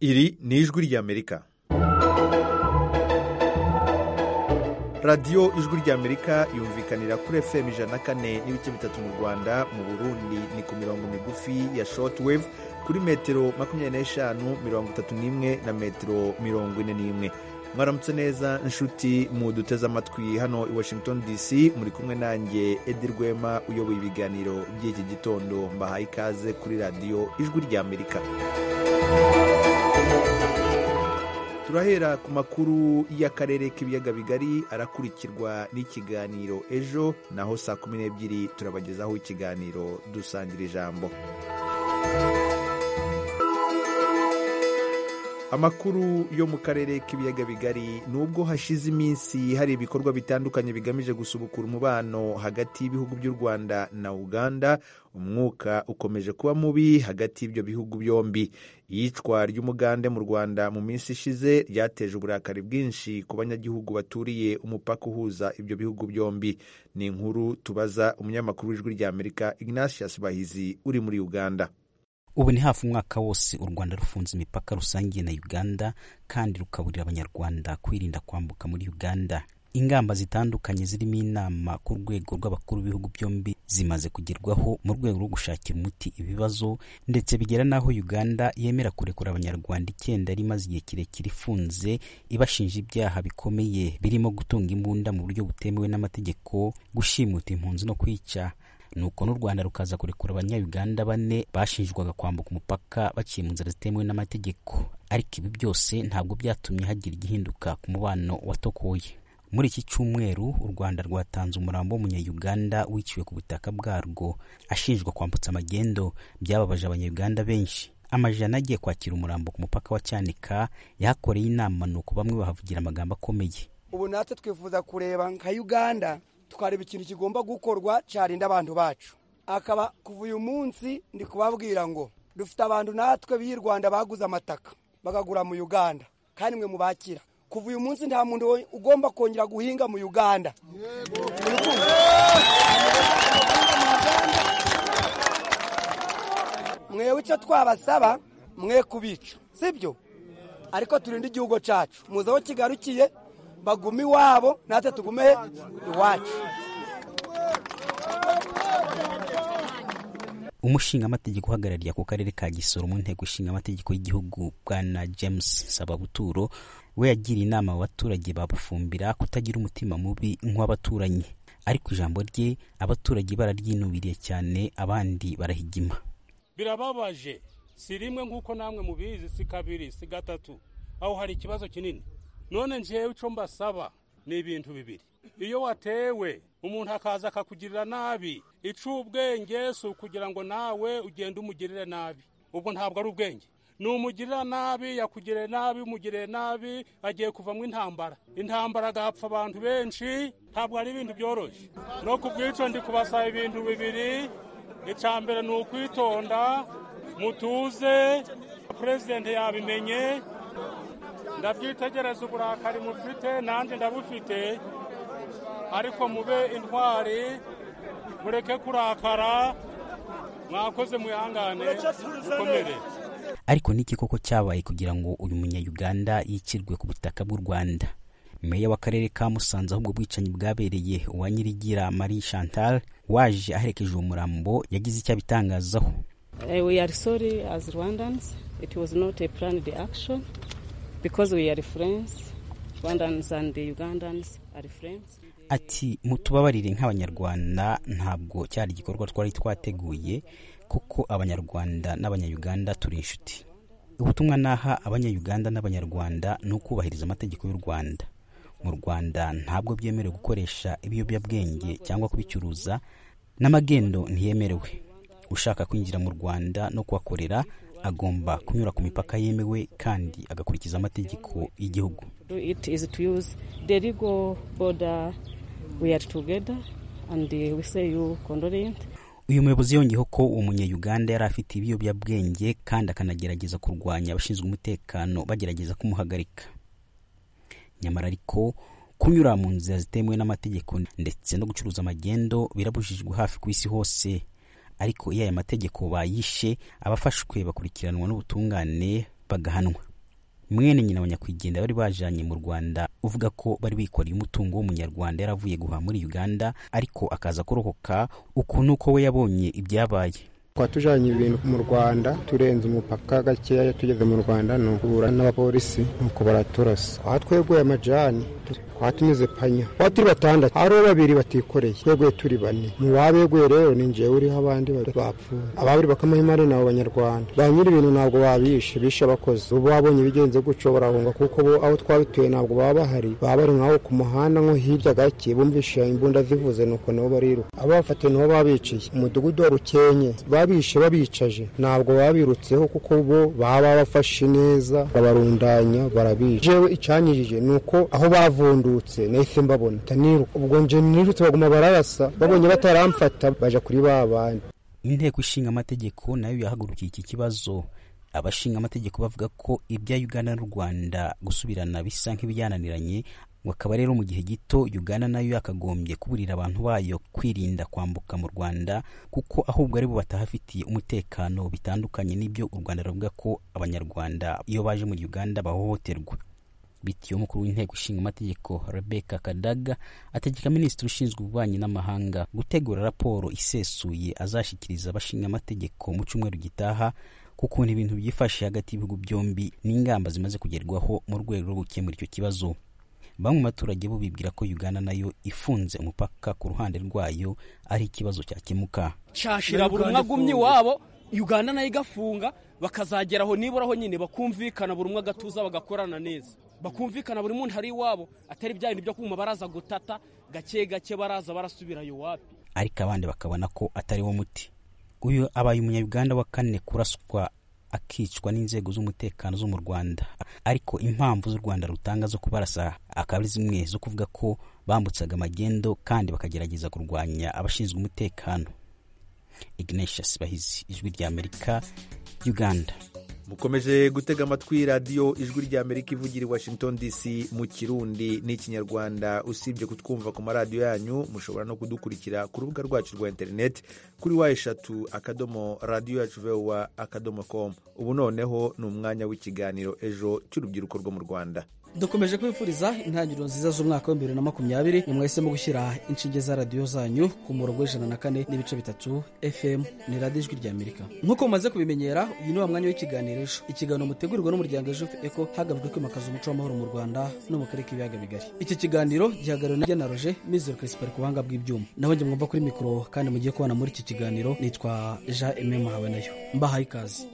ijwi ry'amerika radiyo ijwi ry'amerika yumvikanira kuri fm ijana na kane n'ibice bitatu mu rwanda mu burundi ni ku mirongo migufi ya shortwave kuri metero makumyabiri n'eshanu mirongo itatu n'imwe na metero mirongo ine n'imwe mwaramutse neza inshuti mu duteze amatwi hano i washington dc muri kumwe nanjye edi rwema uyoboye ibiganiro by'iki gitondo mbahaye ikaze kuri radiyo ijwi ry'amerika turahera ku makuru y'akarere k'ibiyaga bigari arakurikirwa n'ikiganiro ejo naho saa kumi n'ebyiri turabagezaho ikiganiro dusangira ijambo amakuru yo mu karere k'ibiyaga bigari nubwo hashize iminsi hari ibikorwa bitandukanye bigamije gusubukura umubano hagati y'ibihugu by'u rwanda na uganda umwuka ukomeje kuba mubi hagati y'ibyo bihugu byombi iyicwa ry'umugande mu rwanda mu minsi ishize ryateje uburakari bwinshi ku banyagihugu baturiye umupaka uhuza ibyo bihugu byombi ni inkuru tubaza umunyamakuru w'ijwi ry'amerika ignatius bahizi uri muri uganda ubu ni hafi umwaka wose u rwanda rufunze imipaka rusangiye na uganda kandi rukaburira abanyarwanda kwirinda kwambuka muri uganda ingamba zitandukanye zirimo inama ku rwego rw'abakuru b'ibihugu byombi zimaze kugerwaho mu rwego rwo gushakira umuti ibibazo ndetse bigera n'aho uganda yemera kurekura abanyarwanda icyenda yari imaze igihe kirekire ifunze ibashinja ibyaha bikomeye birimo gutunga imbunda mu buryo butemewe n'amategeko gushimuta impunzi no kwica nuko n'u rwanda rukaza kurekura abanyayuganda bane bashinjwaga kwambuka umupaka baciye mu nzira zitemewe n'amategeko ariko ibi byose ntabwo byatumye hagira igihinduka ku mubano watokoye muri iki cyumweru u rwanda rwatanze umurambo w'umunyayuganda wiciwe ku butaka bwarwo ashinjwa kwambutsa amagendo byababaje abanyayuganda benshi amajana agiye kwakira umurambo ku mupaka wa cyanika yahakoreye inama nuko bamwe bahavugira amagambo akomeye ubu natwe twifuza kureba nka uganda tukareba ikintu kigomba gukorwa cyarinda abantu bacu akaba kuva uyu munsi ndi kubabwira ngo dufite abantu natwe b'i rwanda baguze amataka bagagura mu uganda kandi mwe mubakira kuva uyu munsi nta muntu ugomba kongera guhinga mu uganda mwewe icyo twabasaba mwe kubica sibyo ariko turinde igihugu cyacu muzi aho kigarukiye bagume iwabo natwe tugume iwacu umushingamategeko uhagarariye ako karere ka gisoro mu nteko ishinga amategeko y'igihugu bwana james sababuturo we yagiriye inama abaturage babufumbira kutagira umutima mubi nk'uw'abaturanyi ariko ijambo rye abaturage bararyinubiriye cyane abandi barahigima birababaje si rimwe nk'uko namwe mubizi si kabiri si gatatu aho hari ikibazo kinini none njyewe icyo mbasaba ni ibintu bibiri iyo watewe umuntu akaza akakugirira nabi icubwenge si ukugira ngo nawe ugende umugirire nabi ubwo ntabwo ari ubwenge ni umugirira nabi yakugiriye nabi umugiriye nabi agiye kuvamo intambara intambara agapfa abantu benshi ntabwo ari ibintu byoroshye no ku bw'icyo ndi kubasaba ibintu bibiri icya mbere ni ukwitonda mutuze perezidenti yabimenye ndabyitegereza uburakari mufite nanjye ndabufite ariko mube intwari mureke kurakara mwakoze mwihangane mukomere ariko n'iki koko cyabaye kugira ngo uyu munyayuganda yicirwe ku butaka bw'u rwanda meya w'akarere ka musanze ahubwo bwicanyi bwabereye uwa nyirigira marie chantal waje aherekeje uwo murambo yagize icyo abitangazaho we are sorry as rwandans it was not a planned action because we are friends Rwandans and the Ugandans are friends ati mutubabarire nk'abanyarwanda ntabwo cyari igikorwa twari twateguye kuko abanyarwanda n'abanyayuganda turi inshuti ubutumwa naha abanyayuganda n'abanyarwanda ni ukubahiriza amategeko y'u rwanda mu rwanda ntabwo byemerewe gukoresha ibiyobyabwenge cyangwa kubicuruza n'amagendo ntiyemerewe ushaka kwinjira mu rwanda no kuhakorera agomba kunyura ku mipaka yemewe kandi agakurikiza amategeko y'igihugu uyu muyobozi yongeyeho ko umunyayuganda yari afite ibiyobyabwenge kandi akanagerageza kurwanya abashinzwe umutekano bagerageza kumuhagarika nyamara ariko kunyura mu nzira zitemewe n'amategeko ndetse no gucuruza amagendo birabujijwe hafi ku isi hose ariko iyo aya mategeko bayishe abafashwe bakurikiranwa n'ubutungane bagahanwa mwene nyina wa nyakwigendera bari bajanye mu rwanda uvuga ko bari bikoreye umutungo w'umunyarwanda yari avuye guhaha muri uganda ariko akaza kurokoka uku nuko we yabonye ibyabaye twatujanye ibintu mu rwanda turenze umupaka gakeya tugeze mu rwanda ni uhura n'abapolisi nuko baraturasa aha tweguye amajani aha tunyuze panya aho turi batandatu hariho babiri batikoreye tweguye turi bane mu babeguye rero ni njyewe uriho abandi bapfuye ababiri bakamahima ari nabo banyarwanda ba nyiri ibintu ntabwo babishe bishe abakozi ubu babonye ibigenze gutyo barahunga kuko bo aho twabituye ntabwo baba bahari baba bari nkaho ku muhanda nko hirya gake bumvishe imbunda zivuze nuko nabo bariruka abafatiye nabo babiciye umudugudu wa rukenye babishe babicaje ntabwo babirutseho kuko bo baba bafashe neza babarundanya barabica jewe icyanyirije ni uko aho bavundutse nahise mbabona taniruka ubwo nje nirutse baguma bararasa babonye bataramfata baja kuri ba bandi inteko ishinga amategeko nayo yahagurukiye iki kibazo abashinga amategeko bavuga ko ibya uganda n'u rwanda gusubirana bisa nk'ibiyananiranye akaba rero mu gihe gito uganda nayo yakagombye kuburira abantu bayo kwirinda kwambuka mu rwanda kuko ahubwo ari bo batahafitiye umutekano bitandukanye n'ibyo u rwanda ruvuga ko abanyarwanda iyo baje muri uganda bahohoterwa bityo umukuru w'inteko ishinga amategeko rebeka kadaga ategeka minisitiri ushinzwe ububanyi n'amahanga gutegura raporo isesuye azashyikiriza abashinga amategeko mu cyumweru gitaha k'ukuntu ibintu byifashe hagati y'ibihugu byombi n'ingamba zimaze kugerwaho mu rwego rwo gukemura icyo kibazo bamwe mu baturage bo bibwira ko uganda nayo ifunze umupaka ku ruhande rwayo ari ikibazo cyakemuka cyashira buri umwe agumye iwabo uganda nayo igafunga bakazageraho nibura aho nyine bakumvikana buri umwe agatuza bagakorana neza bakumvikana buri muntu ari iwabo atari bya bintu byo kuma baraza gutata gake gake baraza barasubirayo wapi ariko abandi bakabona ko atari wo muti uyu abaye umunyabuganda wa kane kuraswa akicwa n'inzego z'umutekano zo mu rwanda ariko impamvu z'u rwanda rutanga zo kubarasa akaba ari zimwe zo kuvuga ko bambutsaga amagendo kandi bakagerageza kurwanya abashinzwe umutekano ignatius bahizi ijwi ry'amerika uganda mukomeje gutega amatwi radiyo ijwi ry'amerika ivugira i washington dc mu kirundi n'ikinyarwanda usibye kutwumva ku maradiyo yanyu mushobora no kudukurikira ku rubuga rwacu rwa interineti kuri wa eshatu akadomo radiyo yacu vewa akadomo komu ubu noneho ni umwanya w'ikiganiro ejo cy'urubyiruko rwo mu rwanda dukomeje kwifuriza intangiriro nziza z'umwaka wa bibiri na makumyabiri mwahisemo gushyira inshinge za radiyo zanyu ku murongo w'ijana na kane n'ibice bitatu fm ni radiyo ijwi ry'amerika nk'uko mumaze kubimenyera uyu ni wa mwanya w'ikiganiro ejo ikiganiro mutegurirwa n'umuryango ejo eko hagamijwe kwimakaza umuco w'amahoro mu rwanda no mu karere k'ibiyaga bigari iki kiganiro gihagarariwe na jana roje mizero kirisipari ku buhanga bw'ibyuma naho njye mwumva kuri mikoro kandi mugiye kubona muri iki kiganiro nitwa jean eme muhawe nayo mbahaye ikaze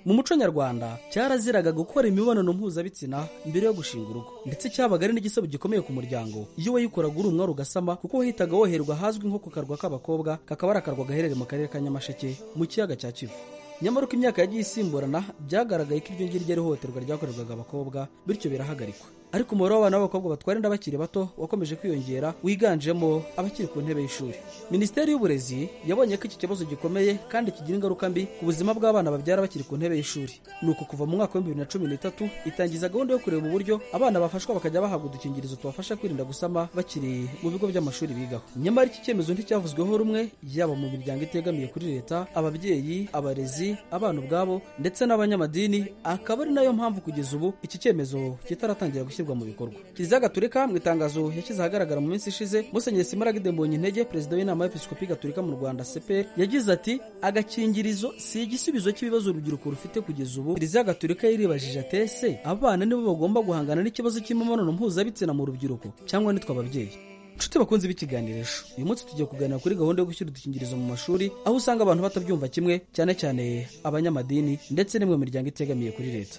mu muco nyarwanda cyaraziraga gukora imibonano mpuzabitsina mbere yo gushinga urugo ndetse cyabaga ari n'igisebo gikomeye ku muryango iyo wayikoraga uri umwari ugasama kuko wahitaga woherwa ahazwi nko ku karwa k'abakobwa kakaba ari akarwa gaherereye mu karere ka nyamasheke mu kiyaga cya kivu nyamara uko imyaka yagiye isimburana byagaragaye ko iryo ngiryo rihohoterwa ryakorerwaga abakobwa bityo birahagarikwa ariko umubare w'abana b'abakobwa batwara inda bakiri bato wakomeje kwiyongera wiganjemo abakiri ku ntebe y'ishuri minisiteri y'uburezi yabonye ko iki kibazo gikomeye kandi kigira ingaruka mbi ku buzima bw'abana babyara bakiri ku ntebe y'ishuri ni uku kuva mu mwaka wa bibiri na cumi n'itatu itangiza gahunda yo kureba uburyo abana bafashwa bakajya bahabwa udukingirizo tubafasha kwirinda gusama bakiri mu bigo by'amashuri bigaho nyamara iki cyemezo nticyavuzweho rumwe yaba mu miryango itegamiye kuri leta ababyeyi abarezi abana ubwabo ndetse n'abanyamadini akaba ari nayo mpamvu kugeza ubu iki cyemezo kitaratangira gushyirwa mu bikorwa kiliziya gatulika mu itangazo yashyize ahagaragara mu minsi ishize musenyeri simaragide mbonyintege perezida w'inama y'episikopi gatulika mu rwanda cpr yagize ati agakingirizo si igisubizo cy'ibibazo urubyiruko rufite kugeza ubu kiliziya gatulika yaribajije ati ese abana nibo bagomba guhangana n'ikibazo cy'imibonano mpuzabitsina mu rubyiruko cyangwa nitwe ababyeyi inshuti bakunze b'ikiganirisho uyu munsi tugiye kuganira kuri gahunda yo gushyira udukingirizo mu mashuri aho usanga abantu batabyumva kimwe cyane cyane abanyamadini ndetse n'imwe mu miryango itegamiye kuri leta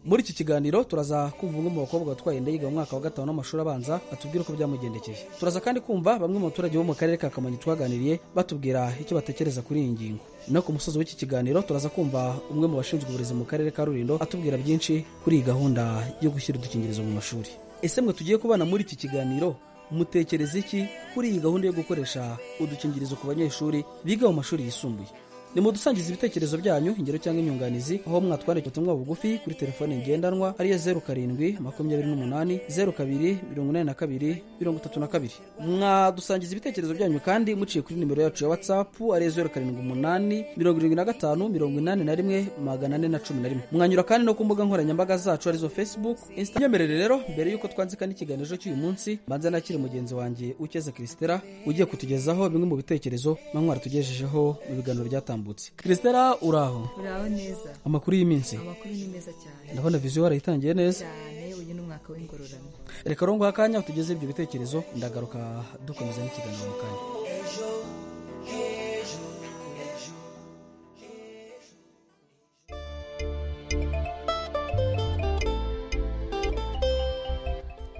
muri iki kiganiro turaza kumva umwe mu bakobwa watwaye inda yiga mu mwaka wa gatanu w'amashuri abanza atubwira uko byamugendekeye turaza kandi kumva bamwe mu baturage bo mu karere ka kamonyi twaganiriye batubwira icyo batekereza kuri iyi ngingo no ku musozi w'iki kiganiro turaza kumva umwe mu bashinzwe uburezi mu karere ka rurindo atubwira byinshi kuri iyi gahunda yo gushyira udukingirizo mu mashuri ese mwe tugiye kubana muri iki kiganiro mutekereza iki kuri iyi gahunda yo gukoresha udukingirizo ku banyeshuri biga mu mashuri yisumbuye ni mudusangiza ibitekerezo byanyu ingero cyangwa inyunganizi aho mwatwandikira ubutumwa bugufi kuri telefone ngendanwa ariyo zeru karindwi makumyabiri n'umunani zeru kabiri mirongo inani na kabiri mirongo itatu na kabiri mwadusangiza ibitekerezo byanyu kandi muciye kuri nimero yacu ya watsapu ariyo zeru karindwi umunani mirongo irindwi na gatanu mirongo inani na rimwe magana ane na cumi na rimwe mwanyura kandi no ku mbuga nkoranyambaga zacu arizo facebook insta nyemerere rero mbere y'uko twandika n'ikiganiro cy'uyu munsi mbanza nakire mugenzi wanjye ukeze christela ugiye kutugezaho bimwe mu bitekerezo manywa tugejejeho mu biganiro byatambutse christela uraho uraho neza amakuru y'iminsi amakuru ni meza cyane ndabona viziyo warayitangiye neza cyane uyu ni umwaka w'ingororano reka rongo akanya tugeze ibyo bitekerezo ndagaruka dukomeza n'ikiganiro mu kanya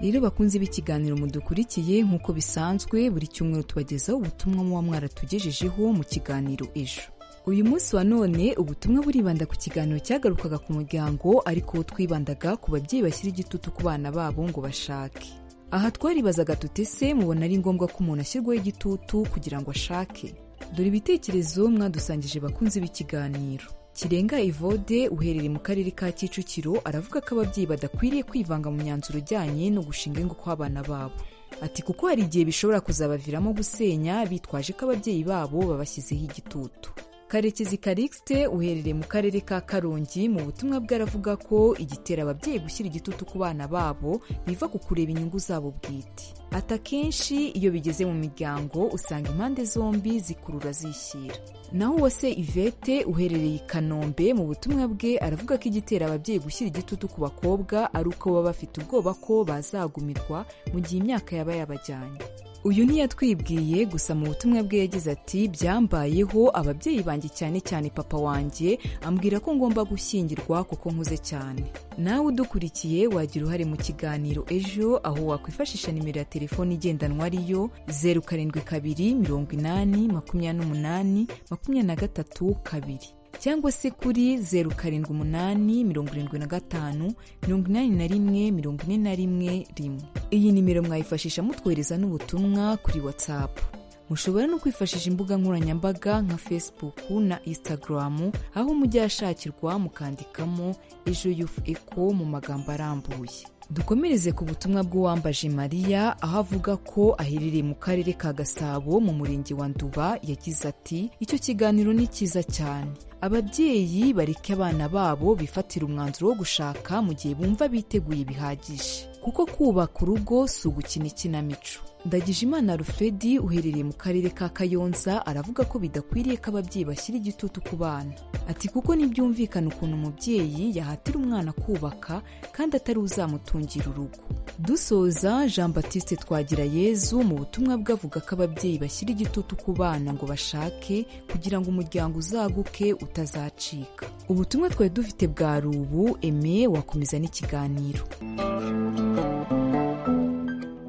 rero bakunze b'ikiganiro mudukurikiye nk'uko bisanzwe buri cyumweru tubagezaho ubutumwa muba mwaratugejejeho mu kiganiro ejo uyu munsi wa none ubutumwa buribanda ku kiganiro cyagarukaga ku muryango ariko twibandaga ku babyeyi bashyira igitutu ku bana babo ngo bashake aha twaribazaga tuti se mubona ari ngombwa ko umuntu ashyirwaho igitutu kugira ngo ashake dore ibitekerezo mwadusangije bakunze b'ikiganiro kirenga evode uherereye mu karere ka kicukiro aravuga ko ababyeyi badakwiriye kwivanga mu myanzuro ijyanye no gushinga ingo kw'abana babo ati kuko hari igihe bishobora kuzabaviramo gusenya bitwaje ko ababyeyi babo babashyizeho igitutu karekezi karixite uherereye mu karere ka karongi mu butumwa bwe aravuga ko igitera ababyeyi gushyira igitutu ku bana babo biva ku kureba inyungu zabo bwite ati akenshi iyo bigeze mu miryango usanga impande zombi zikurura zishyira naho uwase ivete uherereye i kanombe mu butumwa bwe aravuga ko igitera ababyeyi gushyira igitutu ku bakobwa ari uko baba bafite ubwoba ko bazagumirwa mu gihe imyaka yaba yabajyanye uyu ntiyatwibwiye gusa mu butumwa bwe yagize ati byambayeho ababyeyi banjye cyane cyane papa wanjye ambwira ko ngomba gushyingirwa kuko nkuze cyane nawe udukurikiye wagira uruhare mu kiganiro ejo aho wakwifashisha nimero ya telefone igendanwa ariyo zeru karindwi kabiri mirongo inani makumyabiri n'umunani makumyabiri na gatatu kabiri cyangwa se kuri zeru karindwi umunani mirongo irindwi na gatanu mirongo inani na rimwe mirongo ine na rimwe rimwe iyi nimero mwayifashisha mutwohereza n'ubutumwa kuri watsapu mushobora no kwifashisha imbuga nkoranyambaga nka facebook na instagram aho mujya ahashakirwa mukandikamo ejo yufu eko mu magambo arambuye dukomereze ku butumwa bw'uwambaje mariya aho avuga ko aherereye mu karere ka gasabo mu murenge wa nduba yagize ati icyo kiganiro ni cyiza cyane ababyeyi bareke abana babo bifatira umwanzuro wo gushaka mu gihe bumva biteguye bihagije kuko kubaka urugo si ugukina ikinamico ndagijimana rufedi uherereye mu karere ka kayonza aravuga ko bidakwiriye ko ababyeyi bashyira igitutu ku bana ati kuko ntibyumvikana ukuntu umubyeyi yahatira umwana kubaka kandi atari uzamutungira urugo dusoza jean batiste twagira yezu mu butumwa bwe avuga ko ababyeyi bashyira igitutu ku bana ngo bashake kugira ngo umuryango uzaguke utazacika ubutumwa twari dufite bwa rubu eme wakomeza n'ikiganiro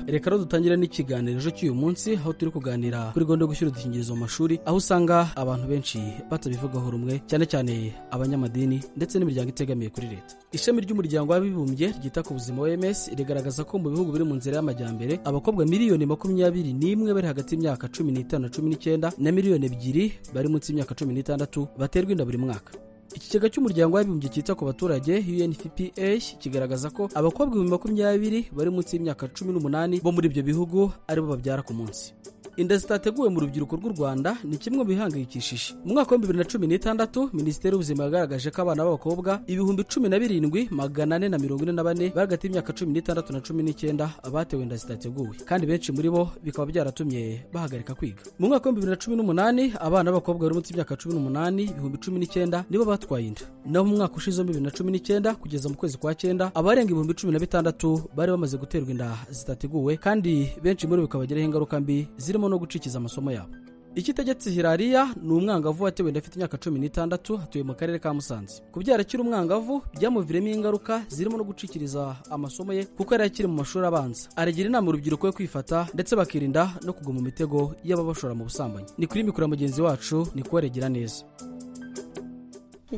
reka rero dutangire n'ikiganiro cy'uyu munsi aho turi kuganira kuri gahunda yo gushyira udukingirizo mu mashuri aho usanga abantu benshi batabivugaho rumwe cyane cyane abanyamadini ndetse n'imiryango itegamiye kuri leta ishami ry'umuryango w'abibumbye ryita ku buzima oms rigaragaza ko mu bihugu biri mu nzira y'amajyambere abakobwa miliyoni makumyabiri n'imwe bari hagati y'imyaka cumi n'itanu na cumi n'icyenda na miliyoni ebyiri bari munsi y'imyaka cumi n'itandatu baterwa inda buri mwaka ikigega cy'umuryango w'abibumbye cyita ku baturage unfpa kigaragaza ko abakobwa ibihumbi makumyabiri bari munsi y'imyaka cumi n'umunani bo muri ibyo bihugu aribo babyara ku munsi inda zitateguwe mu rubyiruko rw'u rwanda ni kimwe mu bihangayikishije mu mwaka wa bibiri na cumi n'itandatu minisiteri y'ubuzima yagaragaje ko abana b'abakobwa ibihumbi cumi na birindwi magana ane na mirongo ine na bane bari hagati y'imyaka cumi n'itandatu na cumi n'icyenda batewe inda zitateguwe kandi benshi muri bo bikaba byaratumye bahagarika kwiga mu mwaka wa bibiri na cumi n'umunani abana b'abakobwa bari munsi y'imyaka cumi n'umunani ibihumbi cumi n'icyenda nibo batwaye inda naho mu mwaka ushize bibiri na cumi n'icyenda kugeza mu kwezi kwa cyenda abarenga ibihumbi cumi na bitandatu bari bamaze guterwa inda zitateguwe kandi benshi muri bo bikabagiraho ingaruka mbi zirimo no gucikiza amasomo yabo ikitegetse hirariya ni umwangavu watewe inda afite imyaka cumi n'itandatu atuye mu karere ka musanze kubyara akiri umwangavu byamuviremo ingaruka zirimo no gucikiriza amasomo ye kuko yari akiri mu mashuri abanza aragira inama urubyiruko yo kwifata ndetse bakirinda no kugwa mu mitego y'ababashora mu busambanyi ni kuri mikoro mugenzi wacu ni kubaregera neza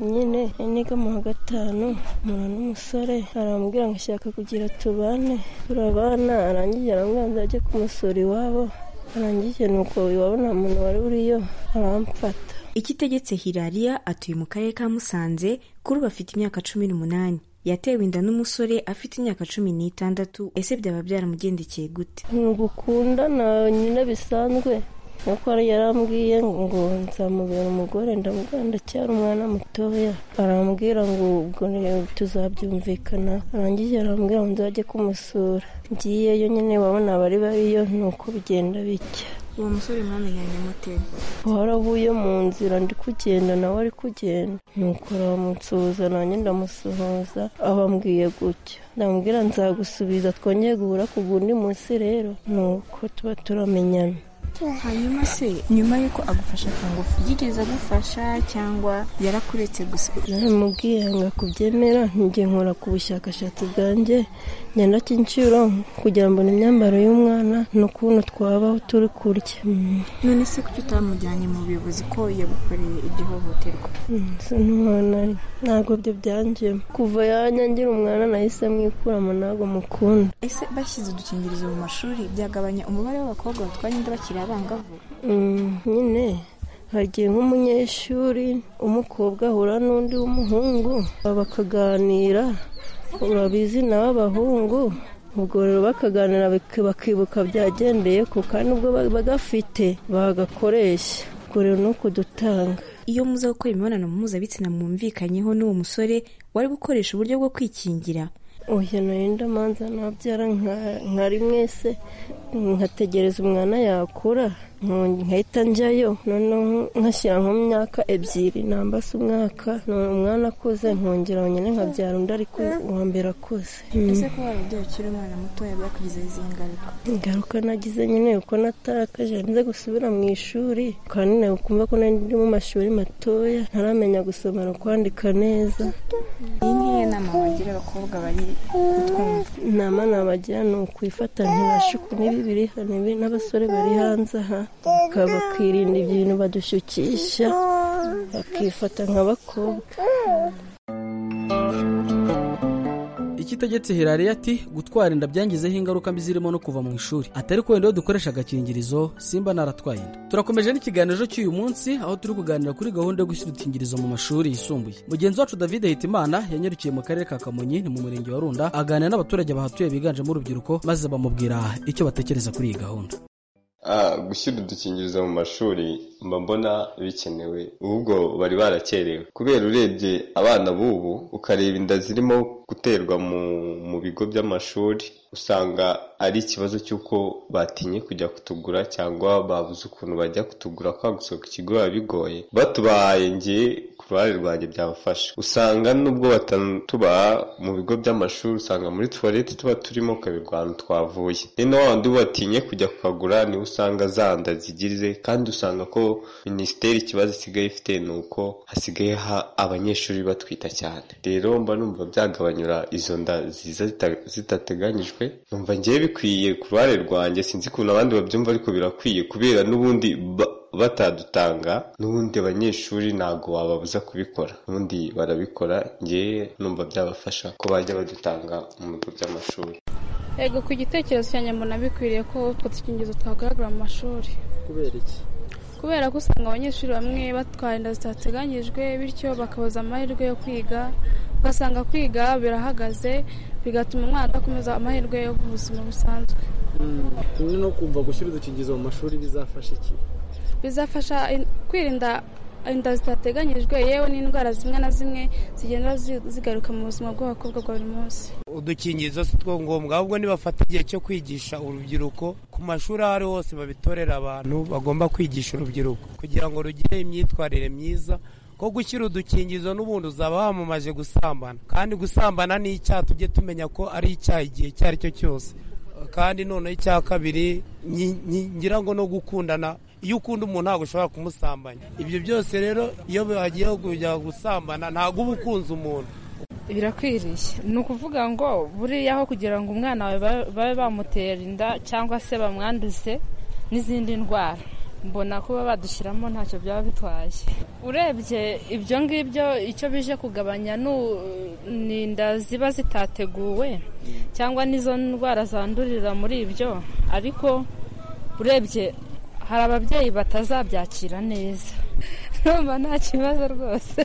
nyine niga mu wa gatanu mpura n'umusore arambwira ngo ashaka kugira tubane turabana arangije arambwira ajye kumusura iwabo arangije nuko iwabona umuntu wari uriyo arampfata ikitegetse hirariya atuye mu karere ka musanze kuri ubu afite imyaka cumi n'umunani yatewe inda n'umusore afite imyaka cumi n'itandatu ese byaba byaramugendekeye gute ni ugukunda na nyina bisanzwe nuko yarambwiye ngo nzamubera umugore ndamubwira ndacyari umwana mutoya arambwira ngo ubwo tuzabyumvikana arangije arambwira ngo nzajye kumusura ngiyeyo nyine babona abari bariyo nuko bigenda bitya uwo musore mwamenyanye mute waravuye mu nzira ndi kugenda nawe ari kugenda nuko aramusuhuza nanjye ndamusuhuza abambwiye gutya ndamubwira nzagusubiza twongeye guhura ku gundi munsi rero nuko tuba turamenyana hanyuma se nyuma y'uko agufasha ku ngufu yigeze agufasha cyangwa yarakuretse gusa naramubwiye ngo akubyemera njye nkora ku bushakashatsi bwanjye ngenda cy'inciro kugira mbone imyambaro y'umwana n'ukuntu twabaho turi kurya none se kuki utamujyanye mu buyobozi ko yagukoreye igihohoterwa ntabwo byo byangiyemo kuva yanyangira umwana nahise mwikuramo ntabwo mukunda ese bashyize udukingirizo mu mashuri byagabanya umubare w'abakobwa batwara inda bakiri abangavu nyine hagiye nk'umunyeshuri umukobwa ahura n'undi w'umuhungu bakaganira urabizi nawe abahungu ubwo rero bakaganira bakibuka byagendeye ku kandi ubwo bagafite bagakoresha ubwo rero ni ukudutanga iyo muza gukora imibonano mpuzabitsina mwumvikanyeho n'uwo musore wari gukoresha uburyo bwo kwikingira uyu narinda manza nabyara nka mwese nkategereza umwana yakura nkahita njyayo noneho nkashyira nko mu myaka ebyiri namba se umwaka umwana akuze nkongera wenyine nkabyara undi ariko uwa mbere akuze ese kuba wababyeyi ukiri umwana mutoya byakugizeho izi ngaruka ingaruka nagize nyine uko natakaje nze gusubira mu ishuri kandi nawe kumva ko ndi mu mashuri matoya ntaramenya gusoma no kwandika neza iyi ngiyi nama bagira abakobwa bari kutwumva inama nabagira ni ukwifata ntibashuku n'ibi biri hano n'abasore bari hanze aha bakirinda ibintu badushukisha bakifata nk'abakobwa ikitegetse hirariya ati gutwara inda byangizeho ingaruka mbi zirimo no kuva mu ishuri atari ko wenda dukoresha agakingirizo simba naratwaye inda turakomeje n'ikiganiro cy'uyu munsi aho turi kuganira kuri gahunda yo gushyira udukingirizo mu mashuri yisumbuye mugenzi wacu david hitimana yanyarukiye mu karere ka kamonyi ni mu murenge wa runda aganira n'abaturage bahatuye biganjemo urubyiruko maze bamubwira icyo batekereza kuri iyi gahunda gushyira udukingirizo mu mashuri mba mbona bikenewe ahubwo bari barakerewe kubera urebye abana b'ubu ukareba inda zirimo guterwa mu bigo by'amashuri usanga ari ikibazo cy'uko batinye kujya kutugura cyangwa babuze ukuntu bajya kutugura kwa gusohoka ikigo biba bigoye batubaye nge ku ruhare rwanjye byabafasha usanga nubwo tubaha mu bigo by'amashuri usanga muri tuwarete tuba turimo kabirwano twavuye ni na wandi batinye kujya kukagura niwe usanga zanda zigize kandi usanga ko minisiteri ikibazo isigaye ifite ni uko hasigaye abanyeshuri batwita cyane rero mba numva byagabanyura izo nda ziza zitateganyijwe numva ngewe bikwiye ku ruhare rwanjye sinzi ukuntu abandi babyumva ariko birakwiye kubera n'ubundi batadutanga n'ubundi abanyeshuri ntabwo wababuza kubikora ubundi barabikora ngewe numva byabafasha ko bajya badutanga mu bigo by'amashuri yego ku gitekerezo cyanjye mbona bikwiriye ko utwo dukingizo twagaragara mu mashuri kubera iki kubera ko usanga abanyeshuri bamwe batwara inda zitateganyijwe bityo bakabuza amahirwe yo kwiga ugasanga kwiga birahagaze bigatuma umwana adakomeza amahirwe yo mu buzima busanzwe kimwe no kumva gushyira udukingirizo mu mashuri bizafasha iki bizafasha kwirinda inda zitateganyijwe yewe n'indwara zimwe na zimwe zigenda zigaruka mu buzima bw'abakobwa bwa buri munsi udukingirizo si two ngombwa ahubwo nibafata igihe cyo kwigisha urubyiruko ku mashuri aho ari hose babitorera abantu bagomba kwigisha urubyiruko kugira ngo rugire imyitwarire myiza ko gushyira udukingirizo n'ubundi uzaba wamamaje gusambana kandi gusambana ni icyaha tujye tumenya ko ari icyaha igihe icyo ari cyo cyose kandi noneho icya kabiri ngira ngo no gukundana iyo ukunda umuntu ntabwo ushobora kumusambanya ibyo byose rero iyo bagiye kujya gusambana ntabwo uba ukunze umuntu birakwiriye ni ukuvuga ngo buriya aho kugira ngo umwana wawe babe bamutera inda cyangwa se bamwanduze n'izindi ndwara mbona kuba badushyiramo ntacyo byaba bitwaye urebye ibyo ngibyo icyo bije kugabanya ni inda ziba zitateguwe cyangwa n'izo ndwara zandurira muri ibyo ariko urebye hari ababyeyi batazabyakira neza urumva nta kibazo rwose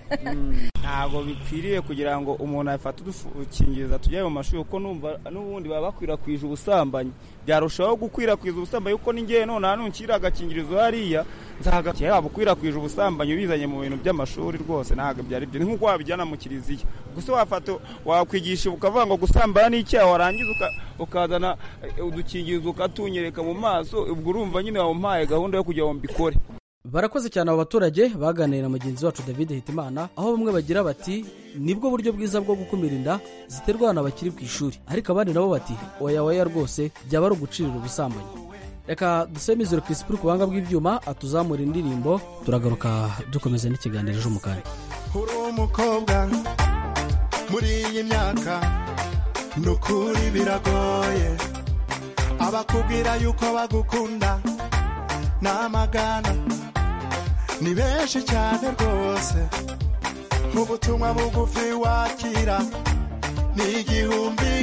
ntabwo bikwiriye kugira ngo umuntu afate udukingirizo tujya mu mashuri kuko numva n'ubundi baba bakwirakwije ubusambanyi byarushaho gukwirakwiza ubusambanyi kuko n'ingewe none hano nshyira agakingirizo hariya nzagakira waba ukwirakwije ubusambanyi ubizanye mu bintu by'amashuri rwose ntabwo byari byo ni nk'uko wabijyana mu kiliziya gusa wafata wakwigisha ukavuga ngo gusambana n'icyaha warangiza uka- ukazana eh, udukingirizo ukatunyereka mu maso ubwo urumva nyine wamuhaye gahunda yo kugira ngo mbikore barakoze cyane abo baturage baganiriye na mugenzi wacu david hitimana aho bamwe bagira bati nibwo buryo bwiza bwo gukumira inda ziterwa abana bakiri ku ishuri ariko abandi nabo bati oya oya rwose byaba ari ugucirira ubusambanyi reka dusebe mizero kirisipu ku buhanga bw'ibyuma atuzamura indirimbo turagaruka dukomeza n'ikiganiro ejo mu kanya uri umukobwa muri iyi myaka ni ukuri biragoye abakubwira yuko bagukunda ni amagana ni benshi cyane rwose nk'ubutumwa bugufi wakira ni igihumbi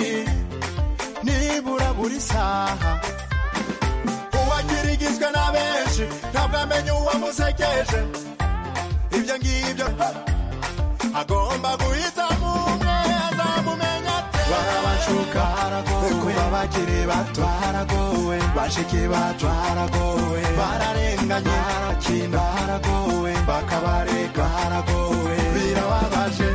nibura buri saha uwakirigizwe na benshi ntabwo amenya uwamusekeje ibyo ngibyo agomba guhitamo umwe azamumenya ate barabashuka kuba bakiri bato baragowe bashiki bacu baragowe bararenganye barakinda baragowe bakabareka baragowe birababaje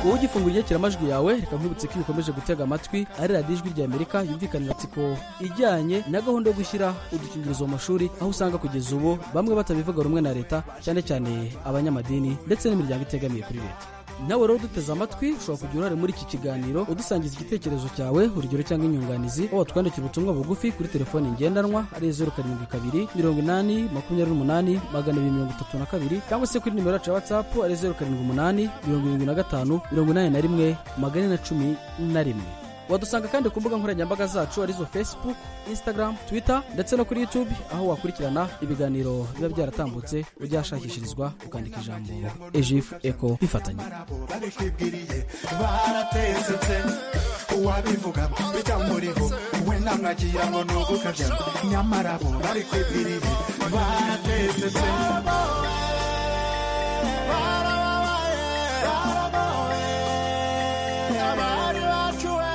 wowe ugifunguye amajwi yawe reka nkwibutse ko iyo ukomeje gutega amatwi ari radiyo ijwi rya amerika yumvikanira tsiko ijyanye na gahunda yo gushyira udukingirizo mu mashuri aho usanga kugeza ubu bamwe batabivuga rumwe na leta cyane cyane abanyamadini ndetse n'imiryango itegamiye kuri leta nawe rero uduteze amatwi ushobora kugira uruhare muri iki kiganiro udusangiza igitekerezo cyawe urugero cyangwa inyunganizi aho watwandikira ubutumwa bugufi kuri telefone ngendanwa ari zeru karindwi kabiri mirongo inani makumyabiri n'umunani magana abiri mirongo itatu na kabiri cyangwa se kuri nimero yacu ya watsapu ari zeru karindwi umunani mirongo irindwi na gatanu mirongo inani na rimwe magana ane na cumi na rimwe wadusanga kandi ku mbuga nkoranyambaga zacu arizo facebook instagram twitter ndetse no kuri youtube aho wakurikirana ibiganiro biba byaratambutse ujyashakishirizwa ukandika ijambo ejifu eko bifatanye babikwibwiriye baratesetse uwabivuga bitamuriho we namwagira ngo ni ugukabya nyamara bo babikwibwiriye baratesetse abari bacu we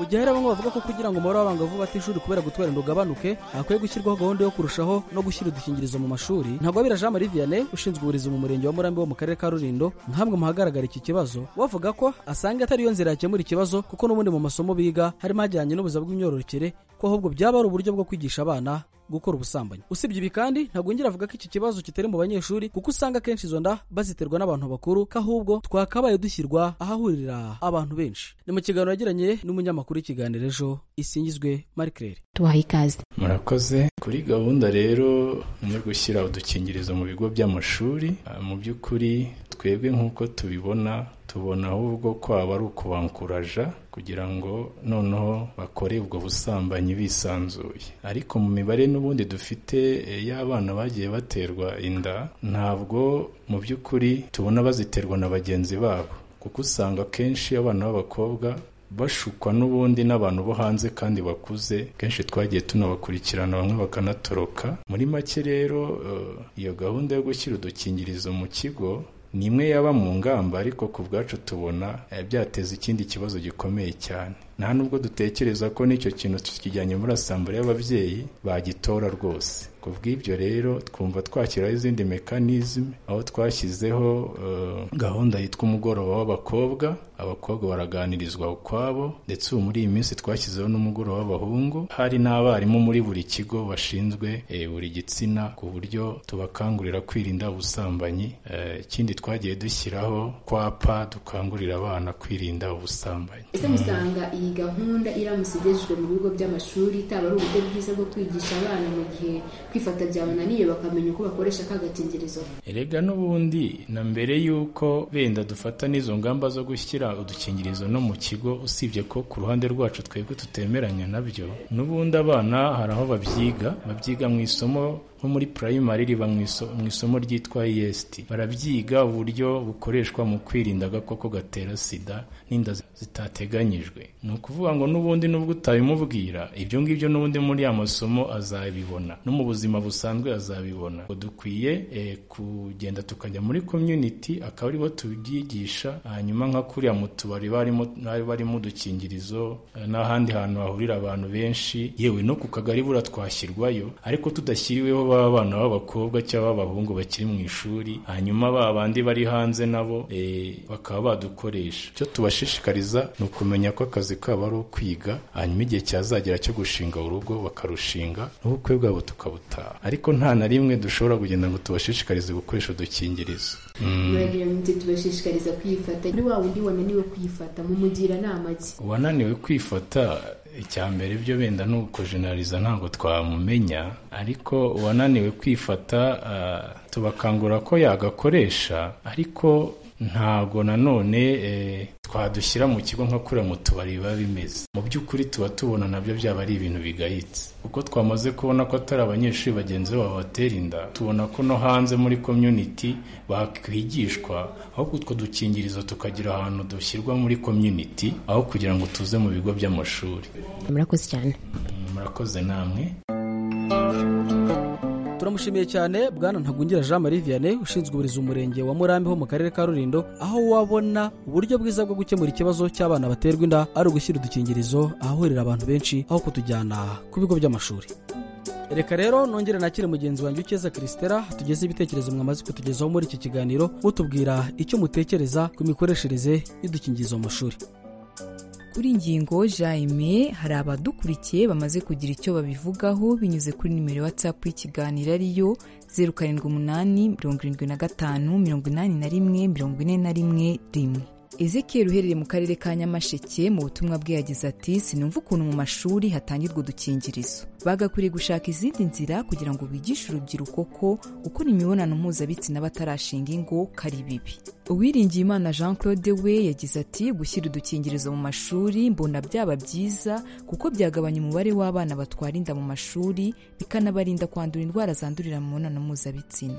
mu gihe hari bamwe bavuga ko kugira ngo umubare w'abangavu batishuri kubera gutwara ugabanuke hakwiye gushyirwaho gahunda yo kurushaho no gushyira udukingirizo mu mashuri ntagwabira jean marie vianney ushinzwe uburezi mu murenge wa murambi wo mu karere ka rulindo nkamwe mu hagaragara iki kibazo bavuga ko asanga atari yo nzira yakemura ikibazo kuko n'ubundi mu masomo biga harimo ajyanye n'ubuzima bw'imyororokere ko ahubwo byaba ari uburyo bwo kwigisha abana gukora ubusambanyi usibye ibi kandi ntabwo yongera avuga ko iki kibazo kitari mu banyeshuri kuko usanga akenshi izo nda baziterwa n'abantu bakuru ko ahubwo twakabaye dushyirwa ahahurira abantu benshi ni mu kiganiro yagiranye n'umunyamakuru w'ikiganiro ejo isingizwe marie claire tubaha ikaze murakoze kuri gahunda rero yo gushyira udukingirizo mu bigo by'amashuri ah, mu by'ukuri twebwe nk'uko tubibona tubona ahubwo ko aba ari ukubanguraja kugira ngo noneho bakore ubwo busambanyi bisanzuye ariko mu mibare n'ubundi dufite eh, y'abana bagiye baterwa inda ntabwo mu by'ukuri tubona baziterwa na bagenzi babo kuko usanga akenshi abana b'abakobwa bashukwa n'ubundi n'abantu bo hanze kandi bakuze kenshi twagiye tunabakurikirana bamwe bakanatoroka muri make rero eh, iyo gahunda yo gushyira udukingirizo mu kigo ni imwe yaba mu ngamba ariko ku bwacu tubona eh, byateza ikindi kibazo gikomeye cyane nta nubwo dutekereza ko n'icyo kintu tukijyanye muri asambure y'ababyeyi bagitora rwose ku bw'ibyo rero twumva twashyiraho izindi mekanizme aho twashyizeho eh, gahunda yitwa umugoroba w'abakobwa abakobwa baraganirizwa ukwabo ndetse ubu muri iyi minsi twashyizeho n'umugoroba w'abahungu hari n'abarimu muri buri kigo bashinzwe eh, buri gitsina ku buryo tubakangurira kwirinda ubusambanyi Eh, ikindi twagiye dushyiraho kwapa dukangurira abana kwirinda ubusambanyi ese musanga iyi gahunda iramutse igejejwe mu bigo by'amashuri itaba ari uburyo bwiza bwo kwigisha abana mu gihe kwifata byabananiye bakamenya uko bakoresha ka gakingirizo erega n'ubundi na mbere y'uko benda dufata n'izo ngamba zo gushyira udukingirizo no mu kigo usibye ko ku ruhande rwacu twebwe tutemeranya nabyo n'ubundi abana hari aho babyiga babyiga mu isomo nko muri primary riba mu iso- mu isomo ryitwa EST barabyiga uburyo bukoreshwa mu kwirinda agakoko gatera sida n'inda zi- zitateganyijwe ni ukuvuga ngo n'ubundi n'ubwo utabimubwira ibyo ngibyo n'ubundi muri ya masomo azabibona no mu buzima busanzwe azabibona Ngo dukwiye eh, kugenda tukajya muri community akaba aribo tubyigisha hanyuma nka kuriya mu tubari barimo n'abari barimo udukingirizo eh, n'ahandi hantu hahurira abantu benshi yewe no ku kagari bura twashyirwayo ariko tudashyiriweho ba bana b'abakobwa cyangwa b'abahungu bakiri mu ishuri hanyuma ba bandi bari hanze nabo eh, bakaba badukoresha icyo tubashishikariza ni ukumenya ko akazi kabo ari ukwiga hanyuma igihe cyazagera cyo gushinga urugo bakarushinga n'ubukwe bwabo tukabutaha ariko nta na rimwe dushobora kugenda ngo tubashishikarize gukoresha udukingirizo Mm. muragira muti tubashishikariza kwifata kuri wa wundi wananiwe kwifata mumugira nama ki uwananiwe kwifata icya mbere byo benda ni ukujenaliza ntabwo twamumenya ariko uwananiwe kwifata ah, tubakangura ko yagakoresha ariko ntago nanone eh, twadushyira mu kigo nka kuriya mu tubari biba bimeze mu by'ukuri tuba tubona nabyo byaba ari ibintu bigayitse uko twamaze kubona ko atari abanyeshuri bagenzi babo batera inda tubona ko no hanze muri community bakwigishwa ahubwo utwo dukingirizo tukagira ahantu dushyirwa muri community aho kugira ngo tuze mu bigo by'amashuri murakoze cyane murakoze namwe turamushimiye cyane bwana ntagungira jean marie vianney ushinzwe uburezi mu murenge wa murambi ho mu karere ka rulindo aho wabona uburyo bwiza bwo gukemura ikibazo cy'abana baterwa inda ari ugushyira udukingirizo ahahurira abantu benshi aho kutujyana ku bigo by'amashuri reka rero nongere nakire mugenzi wanjye ukeza christela tugeze ibitekerezo mwamaze kutugezaho muri iki kiganiro mutubwira icyo mutekereza ku mikoreshereze y'udukingirizo mu mashuri kuri ingingo jaime hari abadukurikiye bamaze kugira icyo babivugaho binyuze kuri nimero ya whatsapp y'ikiganiro ariyo zeru karindwi umunani mirongo irindwi na gatanu mirongo inani na rimwe mirongo ine na rimwe rimwe ezekiel uherereye mu karere ka nyamasheke mu butumwa bwe yagize ati sinumva ukuntu mu mashuri hatangirwa udukingirizo bagakwiriye gushaka izindi nzira kugira ngo bigishe urubyiruko ko gukora imibonano mpuzabitsina batarashinga ingo kari bibi uwiringiyimana jean claude we yagize ati gushyira udukingirizo mu mashuri mbona byaba byiza kuko byagabanya umubare w'abana batwara inda mu mashuri bikanabarinda kwandura indwara zandurira mu mibonano mpuzabitsina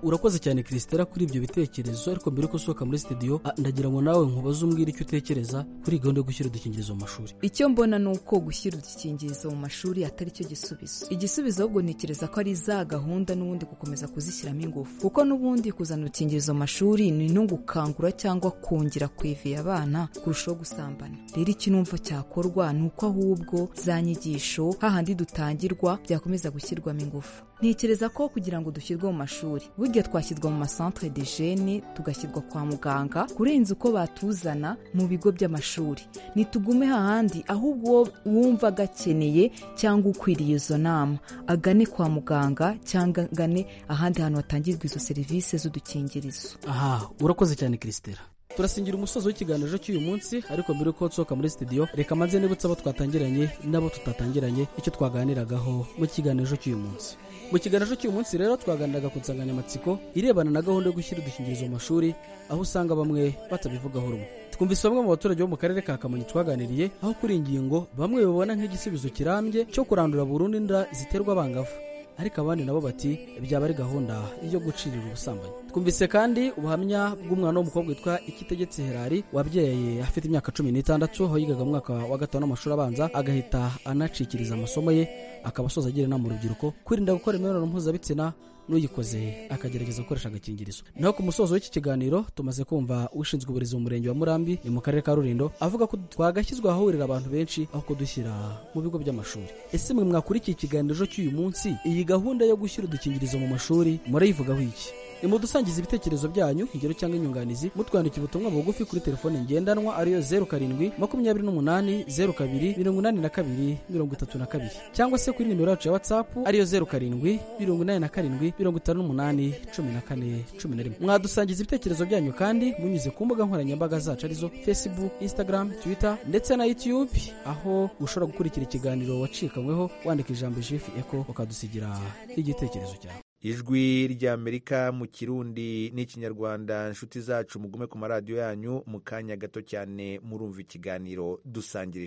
urakoze cyane christela kuri ibyo bitekerezo ariko mbere yuko usohoka muri studio ah, ndagira ngo nawe nkubaze umbwire icyo utekereza kuri gahunda yo gushyira udukingirizo mu mashuri icyo mbona ni uko gushyira udukingirizo mu mashuri atari cyo gisubizo igisubizo ahubwo ntekereza ko ari za gahunda n'ubundi gukomeza kuzishyiramo ingufu kuko n'ubundi kuzana udukingirizo mu mashuri ni no gukangura cyangwa kongera kwevera abana kurushaho gusambana rero icyo numva cyakorwa ni uko ahubwo za nyigisho hahandi dutangirwa byakomeza gushyirwamo ingufu ntekereza ko kugira ngo dushyirwe mu mashuri burya twashyirwa mu masantere de jene tugashyirwa kwa muganga kurenza uko batuzana mu bigo by'amashuri ntitugume hahandi ahubwo uwo wumva agakeneye cyangwa ukwiriye izo nama agane kwa muganga cyangwa agane ahandi hantu hatangirwa izo serivisi z'udukingirizo aha urakoze cyane christela turasingira umusozo w'ikiganiro cy'uyu munsi ariko mbere yuko nsohoka muri studio reka manze nibutse abo twatangiranye n'abo tutatangiranye icyo twaganiragaho mu kiganiro cy'uyu munsi mu kiganiro cy'uyu munsi rero twaganiraga ku nsanganyamatsiko irebana na gahunda yo gushyira udukingirizo mu mashuri aho usanga bamwe batabivugaho rumwe twumvise bamwe mu baturage bo mu karere ka kamonyi twaganiriye aho kuri iyi ngingo bamwe babona nk'igisubizo kirambye cyo kurandura burundu inda ziterwa abangavu ariko abandi nabo bati byaba ari gahunda yo gucirira ubusambanyi twumvise kandi ubuhamya bw'umwana w'umukobwa witwa ikitegetse herari wabyaye afite imyaka cumi n'itandatu aho yigaga mu mwaka wa gatanu w'amashuri abanza agahita anacikiriza amasomo ye akaba asoza agira inama urubyiruko kwirinda gukora imibonano mpuzabitsina n'uyikoze akagerageza gukoresha agakingirizo naho ku musozo w'iki kiganiro tumaze kumva ushinzwe uburezi mu murenge wa murambi ni mu karere ka rulindo avuga ko twagashyizwe ahahurira abantu benshi aho kudushyira mu bigo by'amashuri ese mwe mwakurikiye ikiganiro cy'uyu munsi iyi gahunda yo gushyira udukingirizo mu mashuri murayivugaho iki nimudusangiza ibitekerezo byanyu ingero cyangwa inyunganizi mutwandikira ubutumwa bugufi kuri telefone ngendanwa ariyo zeru karindwi makumyabiri n'umunani zeru kabiri mirongo inani na kabiri mirongo itatu na kabiri cyangwa se kuri nimero yacu ya watsapu ariyo zeru karindwi mirongo inani na karindwi mirongo itanu n'umunani cumi na kane cumi na rimwe mwadusangiza ibitekerezo byanyu kandi munyuze ku mbuga nkoranyambaga zacu arizo facebook instagram twitter ndetse na youtube aho ushobora gukurikira ikiganiro wacikanyweho wandika ijambo jeff eko ukadusigira igitekerezo cyawe ijwi ry'amerika mu kirundi n'ikinyarwanda inshuti zacu mugume ku maradiyo yanyu mu kanya gato cyane murumva ikiganiro dusangirije